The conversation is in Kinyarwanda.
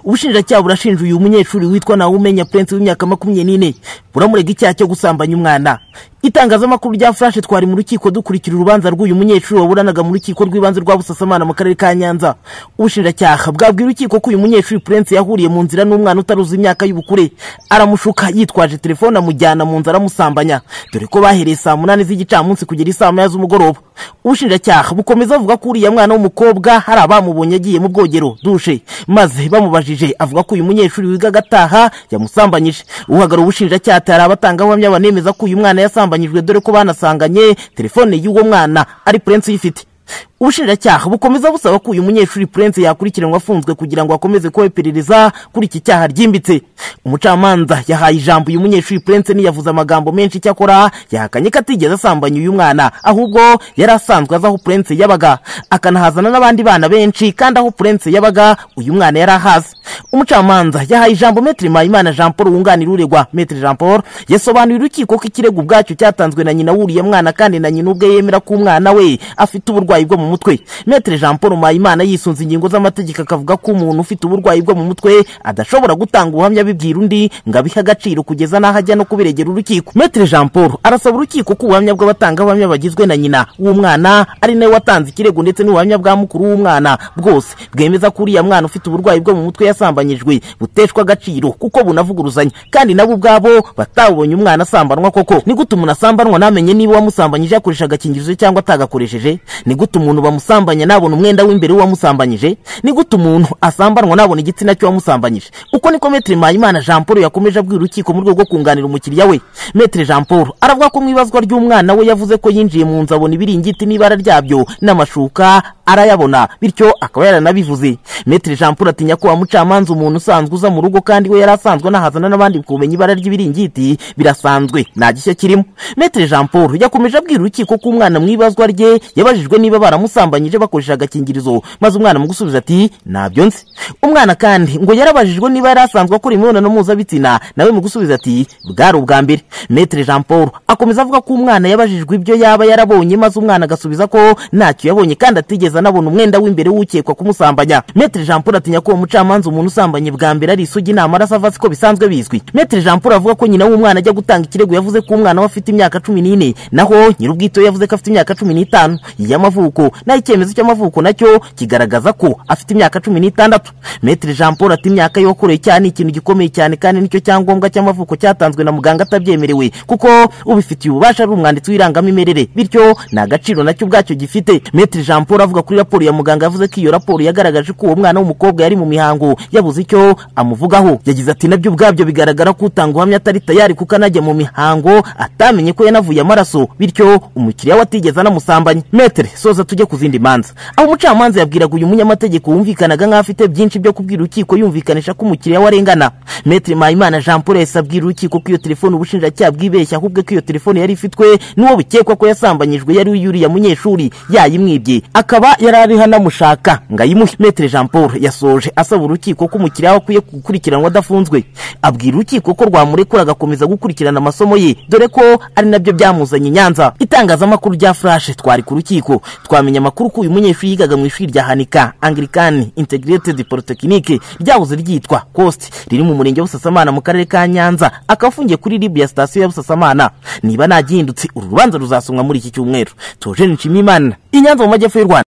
ubushinjacyaha burashinja uyu munyeshuri witwa nawe umenya purensi w'imyaka makumyabiri n'ine buramurega icyaha cyo gusambanya umwana itangazamakuru rya furashe twari mu rukiko dukurikira urubanza rw'uyu munyeshuri waburanaga mu rukiko rw'ibanze rwa busasamana mu karere ka nyanza ubushinjacyaha bwabwiye urukiko ko uyu munyeshuri purensi yahuriye mu nzira n'umwana utaruzi imyaka y'ubukure aramushuka yitwaje telefone amujyana mu nzu aramusambanya dore ko bahereye saa munani z'igicamunsi kugera isaa moya z'umugoroba ubushinjacyaha bukomeza avuga ko uriya mwana w'umukobwa hari abamubonye agiye mu bwogero dushe maze bamubajije avuga ko uyu munyeshuri wiga agataha yamusambanyije uhagarara ubushinjacyaha atari abatangabuhamya banemeza ko uyu mwana yasambanyijwe dore ko banasanganye telefone y'uwo mwana ari purensi uyifite ubushinjacyaha bukomeza busaba ko uyu munyeshuri purense yakurikiranwa afunzwe kugira ngo akomeze kuba iperereza kuri iki cyaha ryimbitse umucamanza yahaye ijambo uyu munyeshuri purense ntiyavuze amagambo menshi icyakora yahakanye ko atigeze asambanya uyu mwana ahubwo yari asanzwe azi aho purense yabaga akanahazana n'abandi bana benshi kandi aho purense yabaga uyu mwana yari ahazi umucamanza yahaye ijambo metiri mpayimana jean paul wunganira uregwa metiri jean paul yasobanuriye urukiko ko ikirego ubwacyo cyatanzwe na nyina w'uriya mwana kandi na nyina ubwe yemera ko umwana we afite uburwayi bwo mu mutwe metero jean paul mpayimana yisunze ingingo z'amategeko akavuga ko umuntu ufite uburwayi bwo mu mutwe adashobora gutanga ubuhamya bibwira undi ngo abihe agaciro kugeza n'aho ajya no kubiregera urukiko metero jean paul arasaba urukiko ko ubuhamya bw'abatangabuhamya bagizwe na nyina w'umwana ari nawe watanze ikirego ndetse n'ubuhamya bwa mukuru w'umwana bwose bwemeza ko uriya mwana ufite uburwayi bwo mu mutwe yasambanyijwe buteshwa agaciro kuko bunavuguruzanya kandi nabo ubwabo batabonye umwana asambanwa koko ni gute umuntu asambanwa namenye niba uwamusambanyije yakoresha agakingirizo cyangwa atagakoresheje ni gute umuntu bamusambanya nabona umwenda w'imbere w'uwamusambanyije ni gute umuntu asambanwa nabona igitsina cy'uwamusambanyije uko niko metero mpayimana jean paul yakomeje abwira urukiko mu rwego rwo kunganira umukiriya we metero jean paul aravuga ko mu ibazwa ry'umwana we yavuze ko yinjiye mu nzu abona ibiringiti n'ibara ryabyo n'amashuka arayabona bityo akaba yaranabivuze metero jean paul atinya ko wamucamanza umuntu usanzwe uza mu rugo kandi we yari asanzwe anahazana n'abandi kumenya ibara ry'ibiringiti birasanzwe nta gishya kirimo metero jean paul yakomeje abwira urukiko ko umwana mu ibazwa rye yabajijwe niba baramusambanyije bakoresheje agakingirizo maze umwana mu gusubiza ati ntabyo nzi umwana kandi ngo yarabajijwe niba yari asanzwe akora imibonano mpuzabitsina nawe mu gusubiza ati bwari ubwa mbere metere jean paul akomeza avuga ko umwana yabajijwe ibyo yaba yarabonye maze umwana agasubiza ko ntacyo yabonye kandi atigeze anabona umwenda w'imbere w'ukekwa kumusambanya metere jean paul atinya ko uwo mucamanza umuntu usambanye bwa mbere ari isugi inama arasava siko bisanzwe bizwi metere jean paul avuga ko nyina w'umwana ajya gutanga ikirego yavuze ko umwana we afite imyaka cumi n'ine naho nyir'ubwito yavuze ko afite imyaka cumi n'itanu y'amavuko y'amavuko naho icyemezo cy'amavuko nacyo kigaragaza ko afite imyaka cumi n'itandatu metero jean paul ati imyaka y'uwakoreye cyaha ni ikintu gikomeye cyane kandi nicyo cyangombwa cy'amavuko cyatanzwe na muganga atabyemerewe kuko ubifitiye ububasha ari umwanditsi w'irangamimerere bityo nta gaciro nacyo ubwacyo gifite metero jean paul avuga kuri raporo ya muganga yavuze ko iyo raporo yagaragaje ko uwo mwana w'umukobwa yari mu mihango yabuze icyo amuvugaho yagize ati nabyo ubwabyo bigaragara ko utanga ubuhamya atari tayari kuko anajya mu mihango atamenye ko yanavuye amaraso bityo umukiriya we atigeze anamusambanya metero soza tuza tujye ku zindi manza aho umucamanza yabwiraga uyu munyamategeko wumvikanaga nk'aho afite byinshi byo kubwira urukiko yumvikanisha ko umukiriya we arengana metero mpayimana jean paul yahise abwira urukiko ko iyo telefone ubushinjacyaha bwibeshya ahubwo ko iyo telefone yari ifitwe n'uwo bikekwa ko yasambanyijwe yari uyuriya munyeshuri yayimwibye akaba yari ariho anamushaka ngo ayimuhe metero jean paul yasoje asaba urukiko ko umukiriya we akwiye gukurikiranwa adafunzwe abwira urukiko ko rwamurekura agakomeza gukurikirana amasomo ye dore ko ari nabyo byamuzanye i nyanza itangazamakuru rya furashe twari ku rukiko twamenya amakuru ko uyu munyeshuri yigaga mu ishuri rya hanika angirikani integrated polytechnique ryahoze ryitwa cost riri mu murenge wa busasamana mu karere ka nyanza akaba afungiye kuri ribu ya sitasiyo ya busasamana niba nagihindutse uru rubanza ruzasomwa muri iki cyumweru tojeni nshimimana i nyanza mu majyepfo y'u rwanda